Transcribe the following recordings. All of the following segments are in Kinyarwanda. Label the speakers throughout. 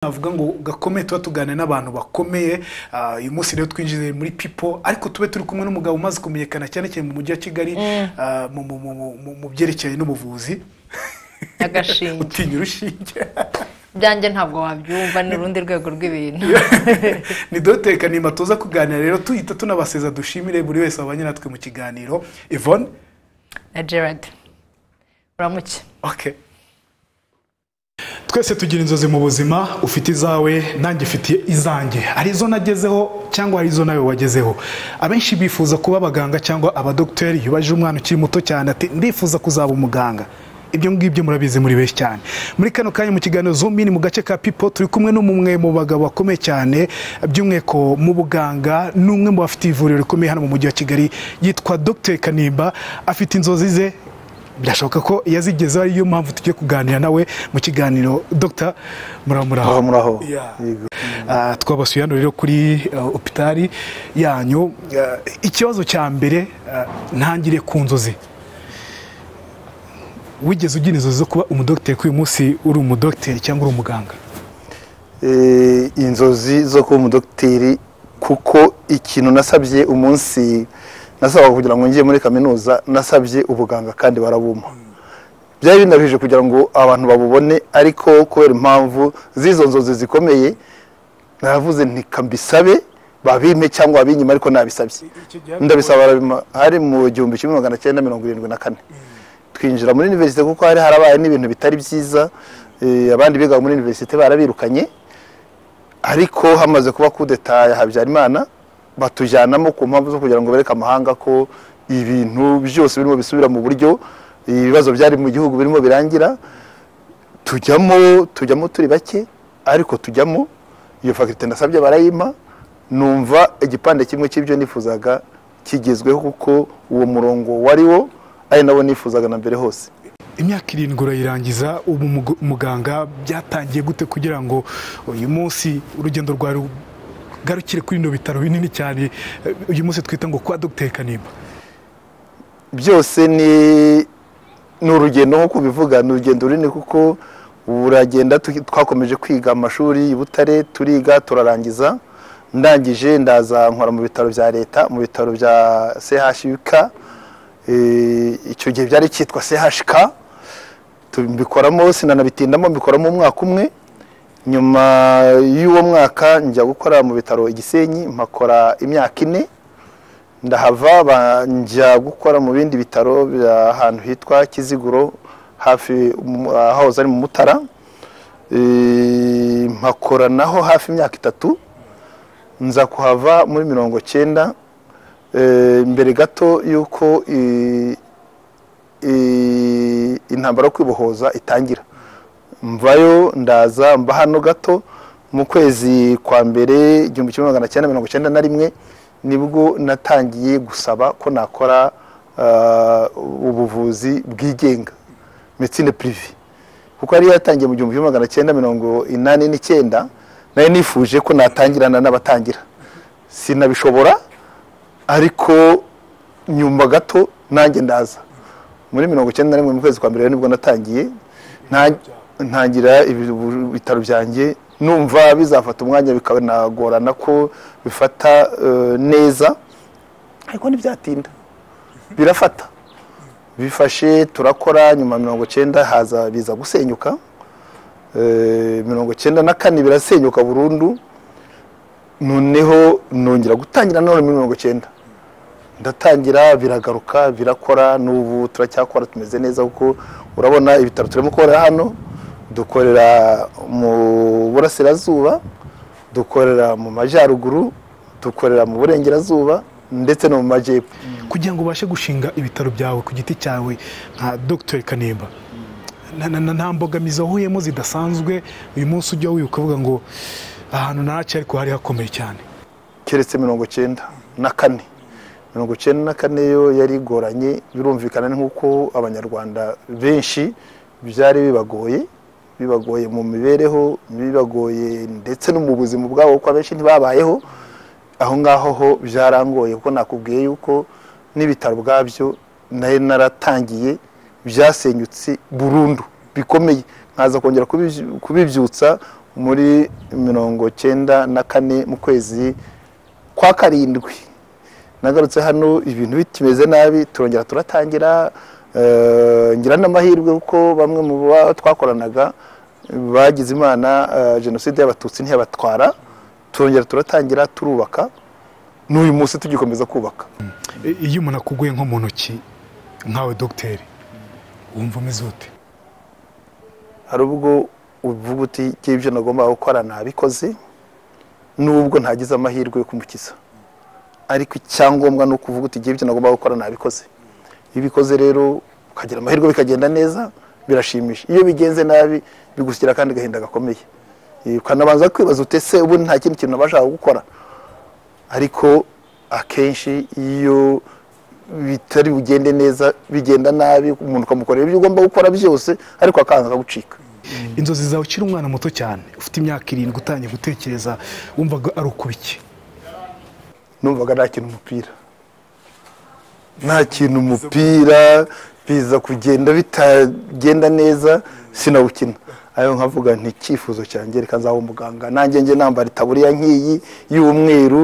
Speaker 1: navuga ngo gakomeye tuba tuganira n'abantu bakomeye Ah, uyu munsi rero twinjiye muri pipo ariko tube turi kumwe n'umugabo umaze kumenyekana cyane cyane mu mujyi wa kigali ah, mu- mu- mu- mu- mu- mu byerekeranye n'ubuvuzi
Speaker 2: Agashinge.
Speaker 1: utinya urushinge
Speaker 2: byanjye ntabwo wabyumva ni urundi rwego rw'ibintu
Speaker 1: ni dogiteri kanimba tuza kuganira rero tuhita tunabaseza dushimire buri wese wabanye natwe mu kiganiro yvonne
Speaker 2: na gerard uramuke
Speaker 1: okay twese tugira inzozi mu buzima ufite izawe nanjye ufite izanjye hari izo nagezeho cyangwa hari izo nawe wagezeho abenshi bifuza kuba abaganga cyangwa abadogiteri iyo ubaje umwana ukiri muto cyane ati ndifuza kuzaba umuganga ibyo ngibyo murabizi muri benshi cyane muri kano kanya mu kiganiro zumini mu gace ka pipo turi kumwe n'umwe mu bagabo bakomeye cyane by'umweko mu buganga n'umwe mu bafite ivuriro rikomeye hano mu mujyi wa kigali yitwa dogiteri kanimba afite inzozi ze birashoboka ko yazigezeho ariyo mpamvu tugiye kuganira nawe mu kiganiro dogita muramuraho
Speaker 3: Aho muraho
Speaker 1: Yeah.
Speaker 3: Yego.
Speaker 1: twabasuye hano rero kuri uh, opitari yanyu Ah, ikibazo cya mbere ah, ntangire ku nzozi wigeze ugira inzozi zo kuba umudogiteri ko uyu munsi uri umudogiteri cyangwa uri umuganga
Speaker 3: Eh, inzozi zo kuba umudogiteri kuko ikintu nasabye umunsi nasabaga kugira ngo njye muri kaminuza nasabye ubuganga kandi barabumpa byari binabije kugira ngo abantu babubone ariko kubera impamvu z'izo nzozi zikomeye naravuze ntikambisabe babimpe cyangwa babinyima ariko nabisabye ndabisaba barabimpa hari mu gihumbi kimwe magana cyenda mirongo irindwi na kane twinjira muri universite kuko hari harabaye n'ibintu bitari byiza eh, abandi bigaga muri universite barabirukanye ariko hamaze kuba kudeta ya habyarimana batujyanamo ku mpamvu zo kugira ngo bereke amahanga ko ibintu byose birimo bisubira mu buryo ibibazo byari mu gihugu birimo birangira tujyamo tujyamo turi bake ariko tujyamo iyo fagitire ndasabye barayimpa numva igipande kimwe cy'ibyo nifuzaga kigezweho kuko uwo murongo wari wo ari nawo nifuzaga na mbere hose
Speaker 1: imyaka irindwi urayirangiza ubu mugu- umuganga byatangiye gute kugira ngo uyu munsi urugendo rwawe rugarukire kuri bino bitaro binini cyane eh, uyu munsi twita ngo kwa dogiteri kanimba
Speaker 3: byose ni ni urugendo nk'uko ubivuga ni urugendo runini kuko uragenda tu- twakomeje kwiga amashuri i butare turiga turarangiza ndangije ndaza nkora mu bitaro bya leta mu bitaro bya chuk Eh, icyo gihe byari cyitwa chk tubikoramo sinanabitindamo mbikoramo umwaka umwe nyuma y'uwo mwaka njya gukora mu bitaro i gisenyi mpakora imyaka ine ndahava ba- njya gukora mu bindi bitaro bya- ahantu hitwa kiziguro hafi mu- ahahoze ari mu mutara Eh, mpakora naho hafi imyaka itatu nza kuhava muri mirongo cyenda Eh, mbere gato y'uko i- i- intambara yo kwibohoza itangira mvayo ndaza mba hano gato mu kwezi kwa mbere igihumbi kimwe magana cyenda mirongo cyenda na rimwe nibwo natangiye gusaba ko nakora ah, ubuvuzi bwigenga medecine prive kuko yari yatangiye mu gihumbi kimwe magana cyenda mirongo inani n'icyenda nari nifuje ko natangirana n'abatangira sinabishobora ariko nyuma gato nanjye ndaza muri mirongo icyenda na rimwe mu kwezi kwa mbere nibwo natangiye nta- ntangira ibi- ubu- ibitaro byanjye numva bizafata umwanya bikanagorana ko bifata eh, neza ariko ntibyatinda birafata bifashe turakora nyuma ya mirongo icyenda haza biza gusenyuka Eh, mirongo icyenda na kane birasenyuka burundu noneho nongera gutangira none muri mirongo icyenda ndatangira biragaruka birakora n'ubu turacyakora tumeze neza kuko urabona ibitaro turimo gukorera hano dukorera mu burasirazuba dukorera mu majyaruguru dukorera mu burengerazuba ndetse no mu majyepfo
Speaker 1: kugira ngo ubashe gushinga ibitaro byawe ku giti cyawe nka dogiteri kanimba Na- na- na- nta mbogamizi wahuyemo zidasanzwe uyu munsi ujya wibuka ukavuga ngo ahantu ntaci ariko hari hakomeye cyane
Speaker 3: keretse mirongo cyenda na kane mirongo cyenda na kane yo yari igoranye birumvikana nk'uko abanyarwanda benshi byari bibagoye bibagoye mu mibereho bibagoye ndetse no mu buzima bwabo kuko abenshi ntibabayeho aho ngaho ho byarangoye kuko nakubwiye yuko n'ibitaro ubwabyo nari naratangiye byasenyutse burundu bikomeye nkaza kongera kubiby- kubibyutsa muri mirongo cyenda na kane mu kwezi kwa karindwi nagarutse hano ibintu bikimeze nabi turongera turatangira eh, ngira n'amahirwe kuko bamwe mu bo twakoranaga bagize imana eh, jenoside y'abatutsi ntiyabatwara turongera turatangira turubaka n'uyu munsi tugikomeza kubaka
Speaker 1: I- iyo umuntu akuguye nko mu ntoki nkawe dogiteri wumva umeze ute
Speaker 3: hari ubwo uvuga uti "Njyewe ibyo nagombaga gukora nabikoze n'ubwo ntagize amahirwe yo kumukiza ariko icyangombwa ni ukuvuga uti "Njyewe ibyo nagombaga gukora nabikoze iyo ubikoze rero ukagira amahirwe bikagenda neza birashimisha iyo bigenze nabi bigushyira kandi agahinda gakomeye Eh, ukanabanza kwibaza uti ese ubundi nta kindi kintu nabashaga gukora ariko akenshi iyo bitari bugende neza bigenda nabi umuntu ukamukorera ibyo ugomba gukora byose ariko akanga akagucika
Speaker 1: inzozi zawe ukiri umwana muto cyane ufite imyaka irindwi utangiye gutekereza wumvaga ari ukubiki
Speaker 3: numvaga nakina umupira nakina umupira biza kugenda bitagenda neza sinawukina ayo nkavuga nti icyifuzo cyanjye reka nzaba umuganga nanjye njye nambara itaburiya nk'iyi y'umweru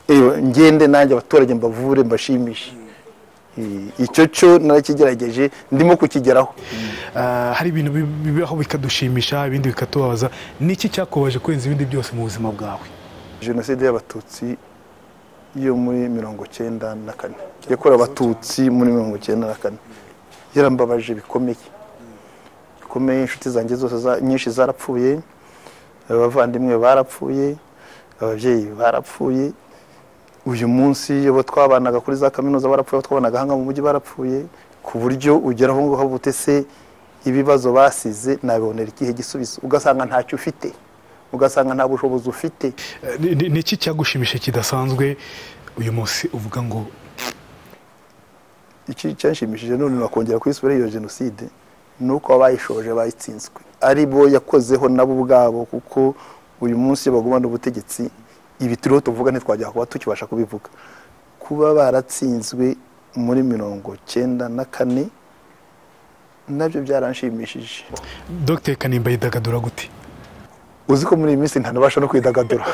Speaker 3: eh, ngende nanjye abaturage mbavure mbashimishe Eh, icyo cyo narakigerageje ndimo kukigeraho
Speaker 1: Ah, hari ibintu bi- bibaho bikadushimisha ibindi bikatubabaza niki cyakubaje kurenza ibindi byose mu buzima bwawe
Speaker 3: jenoside y'abatutsi yo muri mirongo cyenda na kane yakorewe abatutsi muri mirongo cyenda na kane yarambabaje bikomeye bikomeye inshuti zanjye zose za- nyinshi zarapfuye abavandimwe barapfuye ababyeyi barapfuye uyu munsi abo twabanaga kuri za kaminuza barapfuye abo twabanaga hanga mu mujyi barapfuye ku buryo ugera aho ngaho bute se ibibazo basize nabibonera ikihe gisubizo ugasanga ntacyo ufite ugasanga nta bushobozi ufite
Speaker 1: Eh, ni- ni- niki cyagushimisha kidasanzwe uyu munsi uvuga ngo
Speaker 3: iki cyanshimishije none nakongera kwisubira iyo jenoside ni uko abayishoje bayitsinzwe ari bo yakozeho nabo ubwabo kuko uyu munsi iyo bagumana ubutegetsi ibi turiho tuvuga ntitwajya kuba tukibasha kubivuga kuba baratsinzwe muri mirongo cyenda na kane nabyo byaranshimishije
Speaker 1: dogiteri kanimba yidagadura gute
Speaker 3: uzi ko muri iyi minsi ntanabasha no kwidagadura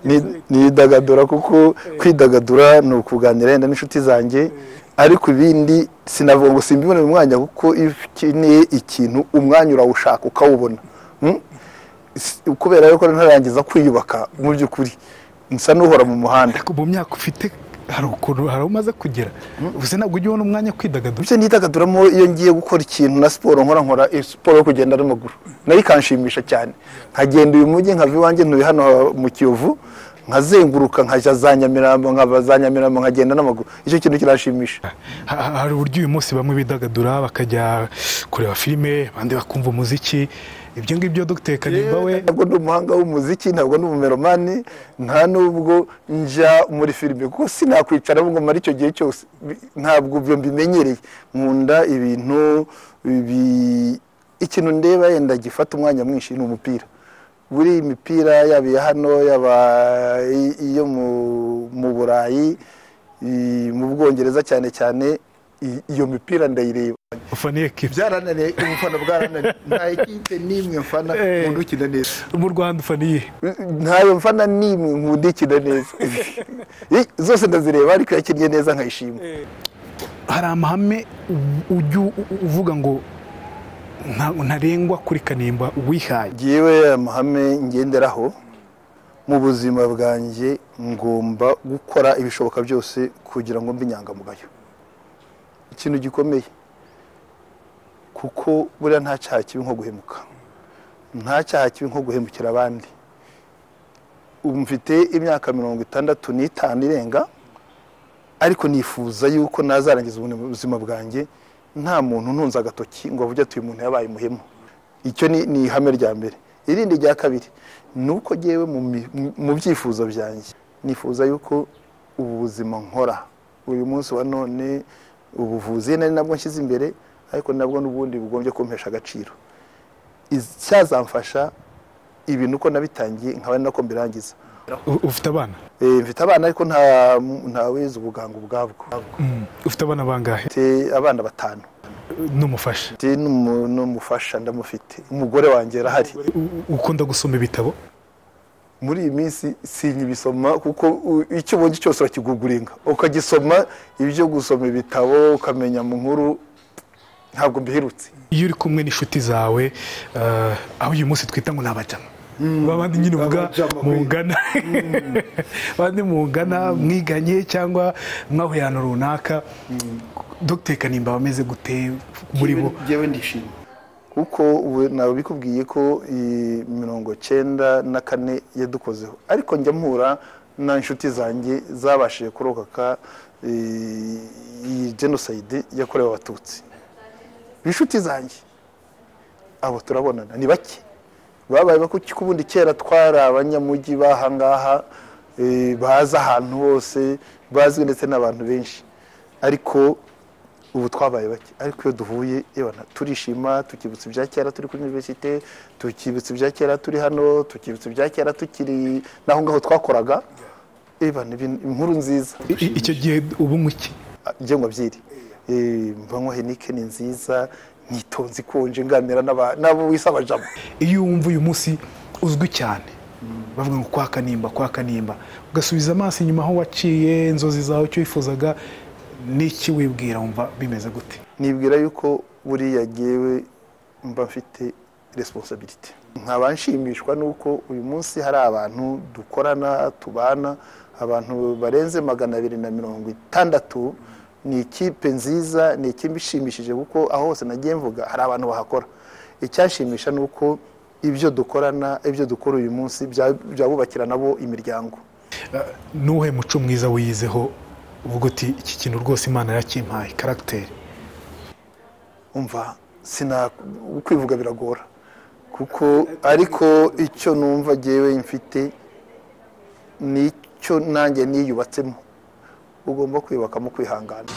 Speaker 3: Ni- nidagadura kuko kwidagadura ni ukuganira yenda n'inshuti zanjye ariko ibindi sinavuga ngo simbibone mu mwanya kuko iyo ukeneye ikintu umwanya urawushaka ukawubona Mm? S- kubera yuko ntararangiza kwiyubaka mu by'ukuri nsa n'uhora mu muhanda
Speaker 1: ariko mu myaka ufite hari ukuntu hari aho umaze kugera gusa ntabwo ujya ubona umwanya wo kwidagadura
Speaker 3: ibyo nidagaduramo iyo ngiye gukora ikintu na siporo nkora nkora eh, siporo yo kugenda n'amaguru nayo ikanshimisha cyane nkagenda uyu mujyi nkava iwanjye ntuye hano mu kiyovu nkazenguruka nkajya za nyamirambo nkava za nyamirambo nkagenda n'amaguru icyo kintu kiranshimisha
Speaker 1: Ha- ha- hari uburyo uyu munsi bamwe bidagadura bakajya kureba filime abandi bakumva umuziki ibyo ngibyo dogiteri kanimba we
Speaker 3: ntabwo ndi umuhanga w'umuziki ntabwo ndi umumeromani nta n'ubwo njya muri filime kuko sinakwicara ngo mare icyo gihe cyose Bi- ntabwo ibyo mbimenyereye nkunda ibintu bi- ikintu ndeba yenda gifata umwanya mwinshi ni umupira buri imipira yaba iya hano yaba i- iyo mu- mu burayi i- mu bwongereza cyane cyane i- iyo mipira ndayireba
Speaker 1: ufaniye kipe
Speaker 3: byarananiye ubufana bwarananiye nta ikipe n'imwe mfana
Speaker 1: Eh.
Speaker 3: nkunda ukina neza
Speaker 1: mu rwanda ufaniye
Speaker 3: ntayo mfana n'imwe nkunda ikina neza Eh, zose ndazireba ariko yakinnye neza nkayishima
Speaker 1: hari amahame u- ujya u- u- uvuga ngo nta- ntarengwa kuri kanimba wihaye
Speaker 3: ngewe amahame ngenderaho mu buzima bwanjye ngomba gukora ibishoboka byose kugira ngo mbe inyangamugayo ikintu gikomeye kuko buriya nta cyaha kibi nko guhemuka nta cyaha kibi nko guhemukira abandi ubu mfite imyaka mirongo itandatu n'itanu irenga ariko nifuza yuko nazarangiza ubuzima bwanjye nta muntu untunze agatoki ngo avuge ati uyu muntu yabaye umuhemu icyo ni ni ihame rya mbere irindi rya kabiri ni uko ngewe mu mi- mu- mu byifuzo byanjye nifuza yuko ubu buzima nkora uyu munsi wa none ubuvuzi nari nabwo nshyize imbere ariko nabwo n'ubundi bugombye kumpesha agaciro Iz- cyazamfasha ibintu uko nabitangiye nkaba ari nako mbirangiza
Speaker 1: U- ufite abana
Speaker 3: Eh, mfite abana ariko nta nta wize ubuganga ubwabwo
Speaker 1: Mm, ufite abana bangahe
Speaker 3: mfite abana batanu
Speaker 1: n'umufasha
Speaker 3: ndi n'umu- n'umufasha ndamufite umugore wanjye arahari
Speaker 1: U- ukunda gusoma ibitabo
Speaker 3: muri iyi minsi sinyibisoma kuko u- icyo ubonye cyose urakiguguringa ukagisoma ibyo gusoma ibitabo ukamenya mu nkuru ntabwo mbiherutse
Speaker 1: iyo uri kumwe n'inshuti zawe eh, aho uyu munsi twita ngo ni abajama babandi nyine uvuga
Speaker 3: abajama,
Speaker 1: mungana abandi mungana mwiganye cyangwa mwahuye ahantu runaka dogiteri kanimba bameze gute muri bo
Speaker 4: njyewe ndishimye
Speaker 3: kuko ubu nawe bikubwiye ko iyi mirongo cyenda na kane yadukozeho ariko njya mpura na inshuti zanjye zabashije kurokaka eh, iyi jenoside yakorewe abatutsi inshuti zanjye abo turabonana ni bake babaye bako kubundi kera twari abanyamujyi b'ahangaha eh, bazi ahantu hose bazwi ndetse n'abantu benshi ariko ubu twabaye bake ariko iyo duhuye ibona turishima tukibutsa ibya kera turi kuri iniverisite tukibutsa ibya kera turi hano tukibutsa ibya kera tukiri n'aho ngaho twakoraga ibona inkuru nziza
Speaker 1: I- i- icyo gihe ubu nguki
Speaker 3: ibyo ngo byiri mbanywa henike ni nziza nyitonze ikonje nganira n'aba- n'abo wisaba jabo
Speaker 1: iyo wumva uyu munsi uzwi cyane bavuga ngo kwa kanimba kwa kanimba ugasubiza amaso inyuma aho waciye inzozi zawe icyo wifuzaga n'iki wibwira wumva bimeze gute
Speaker 3: nibwira yuko buriya yewe mba mfite resiponsabiriti nkaba nshimishwa n'uko uyu munsi hari abantu dukorana tubana abantu barenze magana abiri na mirongo itandatu ni ikipe nziza ni ikipe ishimishije kuko aho hose nagiye mvuga hari abantu bahakora icyashimisha ni uko ibyo dukorana ibyo dukora uyu munsi bya- byabubakira nabo imiryango
Speaker 1: n'uwuhe muco mwiza wiyizeho uvuga uti iki kintu rwose imana yakimpaye karagiteri
Speaker 3: umva sina kwivuga biragora kuko ariko icyo numva jyewe mfite nicyo nanjye niyubatsemo ugomba kwiyubakamo kwihangana